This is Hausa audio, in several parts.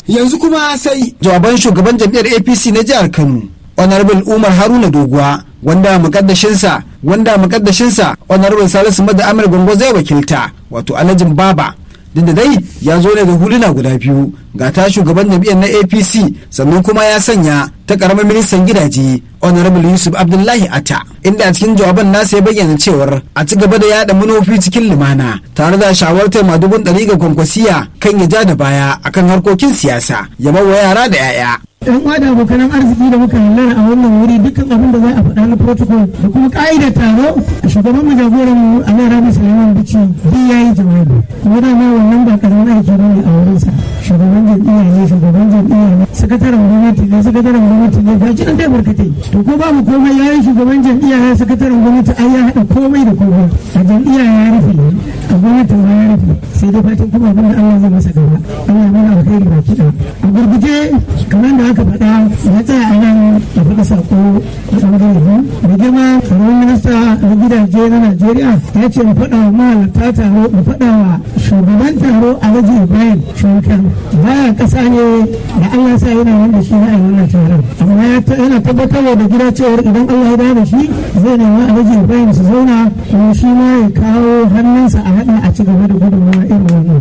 yanzu kuma sai jawaban shugaban jam'iyyar apc na jihar kano honorable umar haruna doguwa wanda mukaddashinsa wanda mukaddashinsa honorable salisu mada amir gongo zai wakilta wato alhajin baba duk da dai ya zo ne da huluna guda biyu ga ta shugaban jam'iyyar na apc sannan kuma ya sanya ta karamar ministan gidaje honorable yusuf abdullahi ata inda a cikin jawaban nasa ya bayyana cewar a ci gaba da yada manufofi cikin lumana tare da shawartar madugun ɗari ga kwankwasiya kan ya ja da baya akan harkokin siyasa ya bawa yara da 'ya'ya yan uwa da abokanan arziki da muka hallara a wannan wuri dukkan abin da za a faɗa na protocol da kuma ka'idar taro a shugaban mu jagoran mu a nan rabi suleiman bici duk ya yi jawabi kuma dama wannan ba karamin aiki ba ne a wurinsa shugaban jam'iyya ne shugaban jam'iyya ne sakataren gwamnati ne sakataren gwamnati ne ga nan dai barkatai to ko babu komai ya yi shugaban jam'iyya ya sakataren gwamnati ai ya haɗa komai da komai a jam'iyya ya rufe a gwamnatin ma ya rufe sai dai fatan kuma abin da Allah zai masa gaba Allah ya mana alheri baki ɗaya a gurguje kamar da aka faɗa ya tsaya a nan da faɗa sako a ɓangare biyu da girma tsaron minista na gidaje na najeriya ya ce mu faɗa wa mahalarta taro mu faɗa wa shugaban taro alhaji ibrahim shunkan baya ƙasa ne da allah sa yana wanda shi na a wannan taron amma yana tabbatarwa da gida cewar idan allah ya dawo da shi zai nemi alhaji ibrahim su zauna kuma shi ma ya kawo hannunsa a haɗa a ci gaba da gudunmawa irin wannan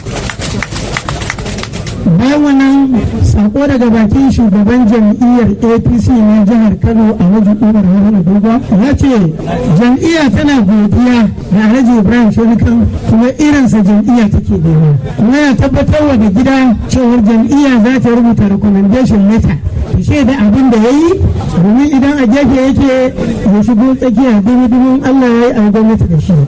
bayan wannan sako daga bakin shugaban jam'iyyar apc na jihar kano alhaji umar haruna dogo ya ce jam'iyya tana godiya da alhaji ibrahim shonikan kuma irinsa jam'iyya take nema kuma ya tabbatar da gida cewar jam'iyya za ta rubuta recommendation letter ta shaida abin da ya yi domin idan a gefe yake ya shigo tsakiya dubu allah ya yi a gwamnati da shi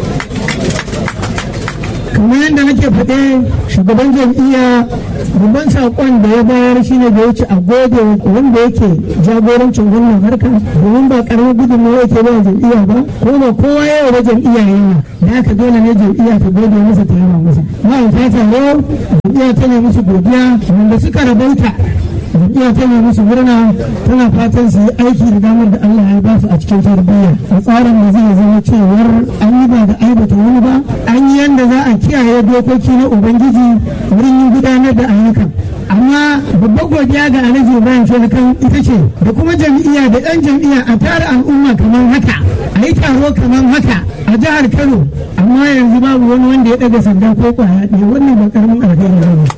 kamar yadda nake faɗe shugaban jam'iyya babban saƙon da ya bayar shine da ya ci a gode wanda yake jagorancin wannan harka domin ba ƙaramin gudunmawa yake ba jam'iyya ba ko ba kowa yawa ba jam'iyya yawa da aka dole ne jam'iyya ta gode masa ta yawa masa ma'aikata taro jam'iyya ta ne musu godiya wanda suka rabauta jam'iyya ta ne musu murna tana fatan su yi aiki da damar da Allah ya ba su a cikin tarbiyya a tsarin da zai zama cewar an yi ba da aibata wani ba an yi yanda za a kiyaye dokoki na ubangiji wurin yin gudanar da ayyukan amma babbar godiya ga alhaji ibrahim sholakan ita ce da kuma jam'iyya da ɗan jam'iyya a tara al'umma kamar haka a yi taro kamar haka a jihar kano amma yanzu babu wani wanda ya ɗaga sanda ko kwaya ɗaya wannan ba karamin alheri ba ne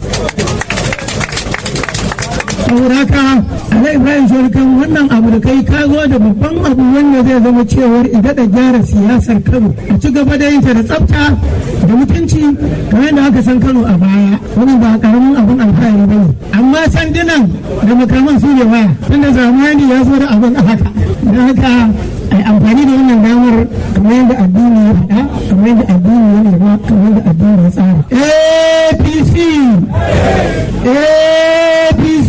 saboda haka ala ibrahim shorikan wannan abu da kai ka zo da babban abu wanda zai zama cewar idan da gyara siyasar kano a ci gaba da yinta da tsafta da mutunci kamar yadda aka san kano a baya wannan ba karamin abun alfahari ba ne amma sandunan da makaman su ne waya tunda zamani ya zo da abun a haka don haka a amfani da wannan damar kamar yadda addini ya faɗa kamar yadda addini ya nema kamar yadda addini ya tsara apc apc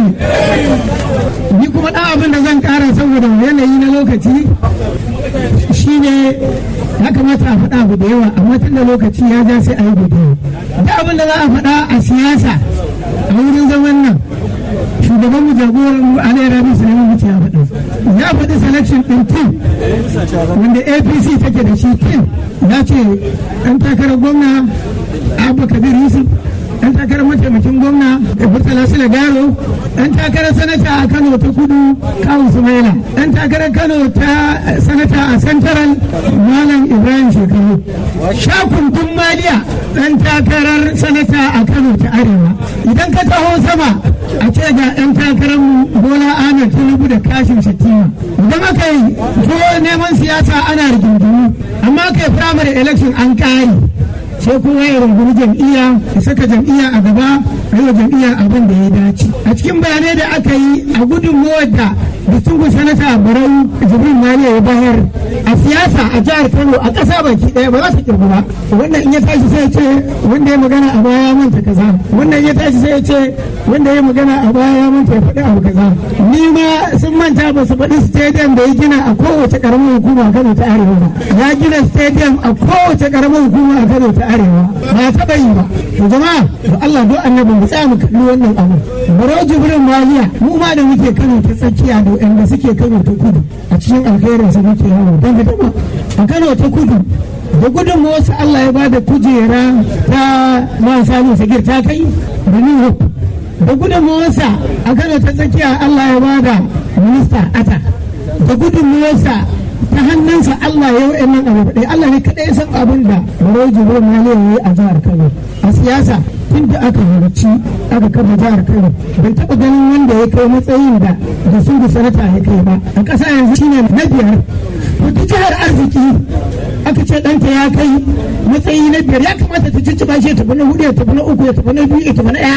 ni kuma ɗan abin da zan ƙara saboda yanayi na lokaci shine ya kamata a faɗa abu da yawa amma tun da lokaci ya ja sai a yi godiya da abin da za a faɗa a siyasa a wurin zaman nan shugaban mu jagoran mu alai rabi sulaiman mutu ya faɗa ya faɗi selection ɗin tim wanda apc take da shi tim ya ce ɗan takarar gwamna abba kabir yusuf ɗan takarar mataimakin gwamna da murtala sila garo ɗan takarar sanata a kano ta kudu kawu sumaila ɗan takarar kano ta sanata a central malam ibrahim shekaru shakun maliya ɗan takarar sanata a kano ta arewa idan ka taho sama a ce ga ɗan takarar bola ahmed tinubu da kashin shatima idan aka yi ko neman siyasa ana rigingimu amma aka yi primary election an kare sai kowa ya rungumi jam'iyya ya saka jam'iyya a gaba a yi wa jam'iyya abin da ya dace a cikin bayanai da aka yi a gudunmawar da distinguished sanata barau jibril maliya ya bayar a siyasa a jihar kano a ƙasa baki ɗaya ba za ta kirgu ba wannan in ya tashi sai ya ce wanda ya magana a baya ya manta kaza wannan ya tashi sai ya ce wanda ya magana a baya ya manta ya faɗi abu kaza ni ma sun manta ba su faɗi stadium da ya gina a kowace ƙaramin hukuma a kano ta arewa ba ya gina stadium a kowace ƙaramin hukuma a kano ta arewa ba ya taɓa yi ba to jama'a to Allah do annabi mu tsaya mu kalli wannan abu baro jibrin maliya mu ma da muke kano ta tsakiya da wanda suke kano ta kudu a cikin alkhairin su muke yawo don ka taɓa a kano ta kudu da gudunmawarsa Allah ya bada kujera ta man samun sagir ta kai da New Hope da gudunmawarsa a Kano ta tsakiya Allah ya bada minista ata da gudunmawarsa ta hannunsa Allah ya yi nan abu ɗaya Allah ne kaɗai ya san abin da Barau Jibril Mali ya yi a jihar Kano a siyasa tun da aka halarci aka kafa jihar Kano bai taɓa ganin wanda ya kai matsayin da da sun da sanata ya kai ba a ƙasa yanzu shine na biyar wata jihar arziki aka ce ɗanta ya kai matsayi na biyar ya kamata ta cicciɓa shi ya tafi na hudu ya tafi na uku ya tafi na biyu ya tafi na ɗaya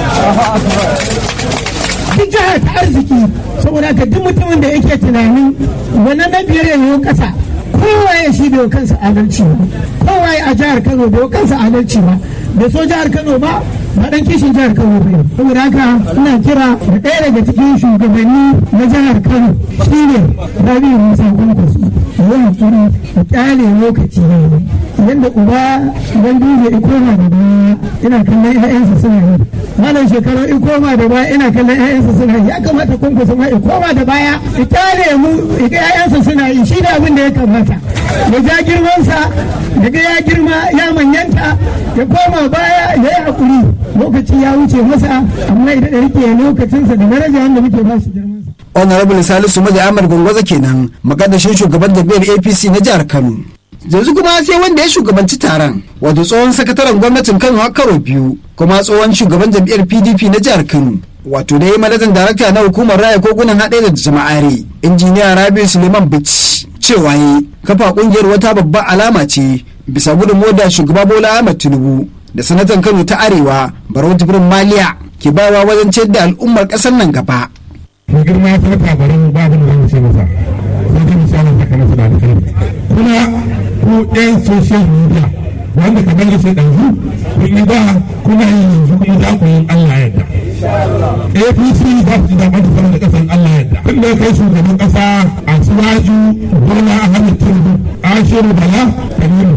duk jihar ta arziki saboda haka duk mutumin da yake tunanin wannan na biyar ya yi ƙasa kowa ya shi bai kansa adalci ba kowa ya a jihar kano bai kansa adalci ba bai so jihar kano ba ba dan kishin jihar kano ba saboda haka ina kira da ɗaya daga cikin shugabanni na jihar kano shine rabi'u musa kwankwaso ya hakuri da kyale lokaci ne yadda uba idan duje ikoma da baya ina kallon 'ya'yansa suna yi malam shekaru ikoma da baya ina kallon 'ya'yansa suna yi ya kamata kwankwaso ma ikoma da baya kyale mu ga 'ya'yansa suna yi shi ne abin da ya kamata ya ja girmansa daga ya girma ya manyanta ya koma baya ya yi hakuri lokaci ya wuce masa amma idan da rike lokacinsa da daraja wanda muke ba shi girmansa honorable salisu maji ahmad gwangwaza kenan makadashin shugaban jam'iyyar apc na jihar kano yanzu kuma sai wanda ya shugabanci taron wato tsohon sakataren gwamnatin kano a karo biyu kuma tsohon shugaban jam'iyyar pdp na jihar kano wato da ya manajan darakta na hukumar raya kogunan haɗe da jama'are injiniya rabi suleiman bichi cewa yi kafa kungiyar wata babbar alama ce bisa gudunmawar da shugaba bola ahmad tinubu da sanatan kano ta arewa barau jibrin maliya ke bawa wajen ciyar da al'ummar ƙasar nan gaba mai girma ya sanata barin babu da zamu ce masa sai dai misalin haka na suna da kai kuma ku ɗan social media wanda kamar da sai ɗanzu kun yi da kuna yi yanzu kuma za ku yi Allah yadda APC za su ji daɗin da sama da ƙasan Allah yadda tun da kai shugaban ƙasa a suwaju Bola Ahmed Tinubu Ashiru Bala Kamilu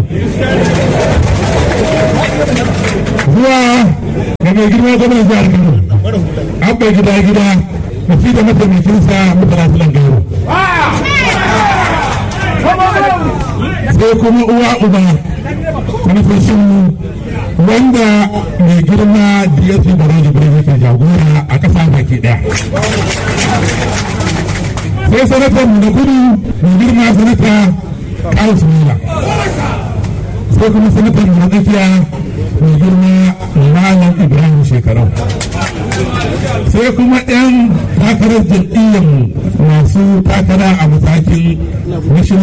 zuwa ga mai girma gwamnan jihar Kano abba gida gida da shi da mataimakinsa mutane filan garo sai kuma uwa uba manufashin wanda mai girma dsp baraji bai yake jagora a ƙasa baki ɗaya sai sanatar da kudu mai girma sanata kawo mila sai kuma sanatar da tsakiya mai girma malam ibrahim shekarau sai kuma 'yan takarar jam'iyyarmu masu takara a matakin national